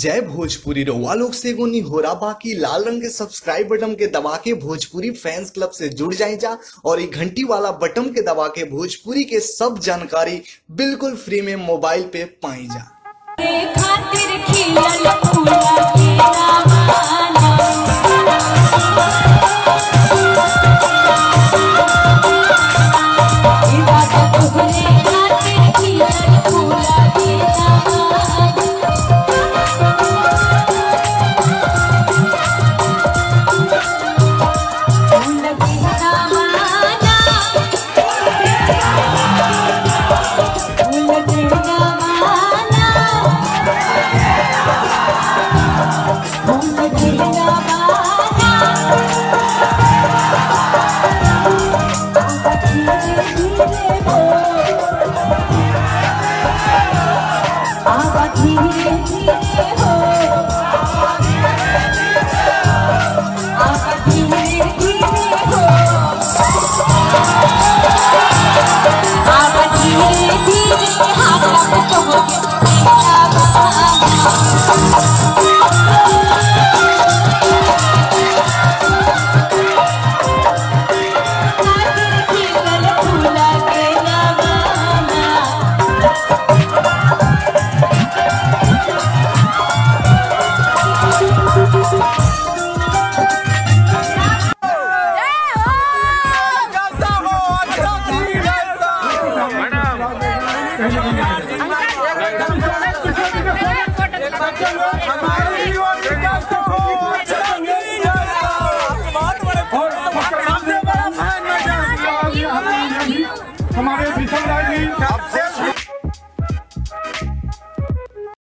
जय भोजपुरी रउआ लोग से एगो निहोरा बाकी लाल रंग के सब्सक्राइब बटन के दबा के भोजपुरी फैंस क्लब से जुड़ जाए जा और ये घंटी वाला बटन के दबा के भोजपुरी के सब जानकारी बिल्कुल फ्री में मोबाइल पे पाई जा के खातिर खिलल फूला के रामाना ई बात तोहरे खातिर खिलल फूला के रामाना फूल के रामाना फूल के रामाना फूल के रामाना आवा धीरे धीरे हो